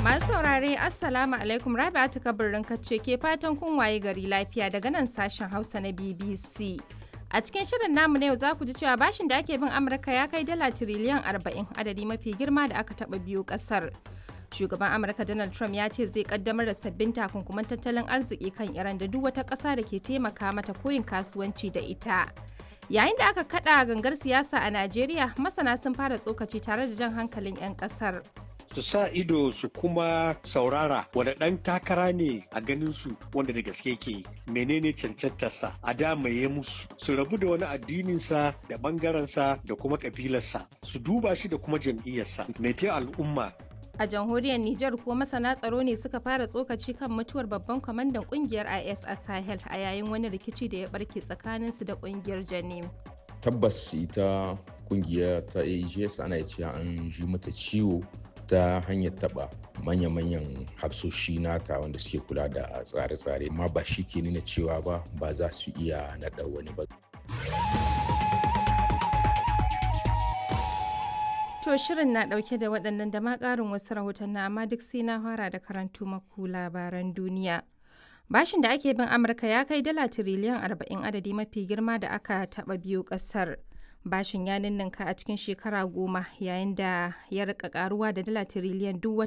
Masu saurare Assalamu alaikum Rabi'atu kabirin kacce ke fatan kun waye gari lafiya daga nan sashen Hausa na BBC. A cikin shirin namu na yau za ku ji cewa bashin da ake bin Amurka ya kai dala tiriliyan 40 adadi mafi girma da aka taɓa biyu ƙasar. Shugaban Amurka Donald Trump ya ce zai kaddamar da sabbin takunkuman tattalin arziki kan Iran da duk wata ƙasa da ke taimaka mata koyin kasuwanci da ita. Yayin da aka kada gangar siyasa a Najeriya, masana sun fara tsokaci tare da jan hankalin 'yan ƙasar. su sa ido su kuma saurara wanda ɗan takara ne a ganin su wanda da gaske ke menene cancantarsa a damaye musu su rabu da wani addininsa da ɓangarensa da kuma ƙabilarsa su duba shi da kuma jam'iyyarsa mai al'umma A jamhuriyar Nijar kuwa masana tsaro ne suka fara tsokaci kan mutuwar babban kwamandan kungiyar IS a Sahel a yayin wani rikici da ya barke tsakaninsu da kungiyar Janim. Tabbas ita kungiya ta AGS ana cewa an ji mata ciwo ta hanyar taba manya-manyan hafsoshi nata wanda suke kula da tsare-tsare amma ba shi ke nuna cewa ba ba za su iya naɗa wani ba. To shirin na ɗauke da waɗannan da ma ƙarin wasu rahoton na amma duk sai na fara da karantu maku labaran duniya. Bashin da ake bin Amurka ya kai dala tiriliyan 40 adadi mafi girma da aka taɓa biyu ƙasar. bashin ya ninninka a cikin shekara goma yayin da ya rika karuwa da dala tiriliyan duk